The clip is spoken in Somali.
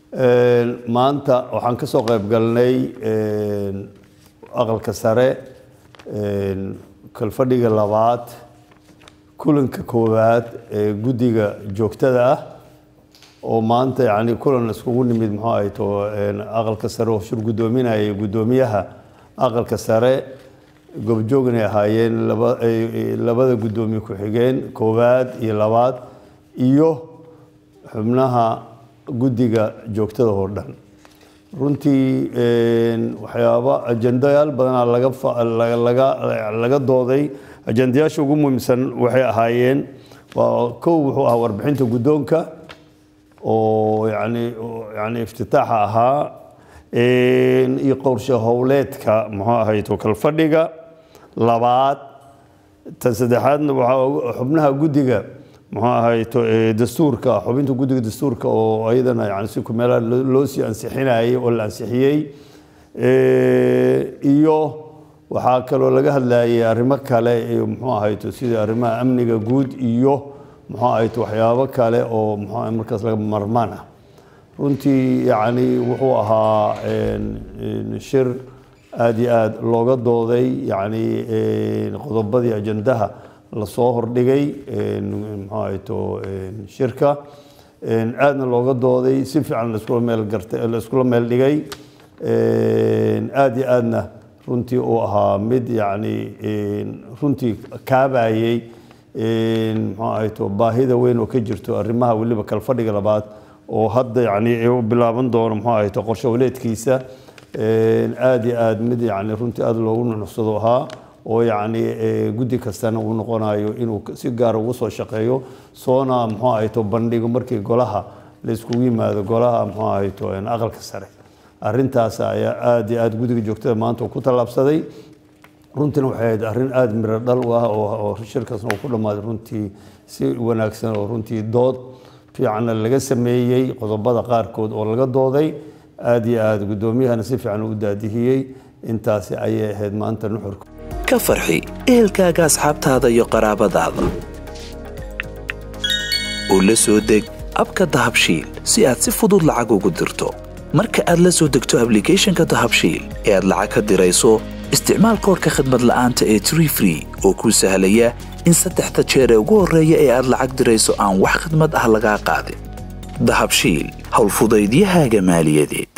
maanta waxaan ka soo qayb galnay aqalka sare kalfadhiga labaad kulanka koowaad ee guddiga joogtada ah oo maanta yani kulan iskugu nimid muxuu ahay to aqalka sare oo shir guddoominaya guddoomiyaha aqalka sare gobjoognay ahaayeen labada guddoomiye ku-xigeen koowaad iyo labaad iyo xubnaha guddiga joogtada oo dhan runtii waxyaaba ajendayaal badanaa laga dooday ajendayaasha ugu muhiimsan waxay ahaayeen waa kow wuxuu ahaa warbixinta guddoonka oo yani yani iftitaaxa ahaa iyo qorshe howleedka muxuu ahay tokal fadhiga labaad tan saddexaadna waxaa xubnaha guddiga muxuu ahay dastuurka xubinta guddiga dastuurka oo ayadana yani si kumeelaha loo sii ansixinayay oo la ansixiyey iyo waxaa kaloo laga hadlayay arrimo kale iyo muxuu ahayto sida arrimaha amniga guud iyo muxuu ahayto waxyaabo kale oo muxuu markaas laga marmaan ah runtii yacni wuxuu ahaa shir aada iyo aada looga dooday yacni qodobadii ajendaha lasoo hordhigay muxuu ahayto shirka aadna looga dooday si fiican laiskula meel gartay laiskula meel dhigay aada iyo aadna runtii uu ahaa mid yacni runtii kaabayey muxuu ahayto baahida weyn oo ka jirto arrimaha weliba kalfadhiga labaad oo hadda yani u bilaaban doono muxuu ahayto qorshe waleedkiisa aada iyo aada mid yani runtii aada loogu nunuxsado ahaa oo yacni guddi kastana uu noqonayo inuu si gaara ugu soo shaqeeyo soona muxuu ahayto bandhigo markii golaha la iskugu yimaado golaha muxuu ahayto aqalka sare arrintaas ayaa aada iyo aada guddiga joogtada maanta ku tallaabsaday runtiina waxay ahayd arrin aada miro dhal u ah oo shirkaasna uu ku dhammaaday runtii si wanaagsan oo runtii dood fiicanna laga sameeyey qodobada qaarkood oo laga dooday aada iyo aada guddoomiyahana si fiican u daadihiyey intaasi ayay ahayd maanta nuxurka ka farxi ehelkaaga asxaabtaada iyo qaraabadaada oo la soo deg abka dahabshiil si aad si fudud lacag ugu dirto marka aad la soo degto ablicathonka dahabshiil ee aad lacag ka dirayso isticmaal koorka khadmad la'aanta ee tree free oo kuu sahlaya in saddexda jeer ee ugu horreeya ee aad lacag dirayso aan wax khadmad ah lagaa qaadin dahabshiil howlfudaydiyahaaga maaliyadeed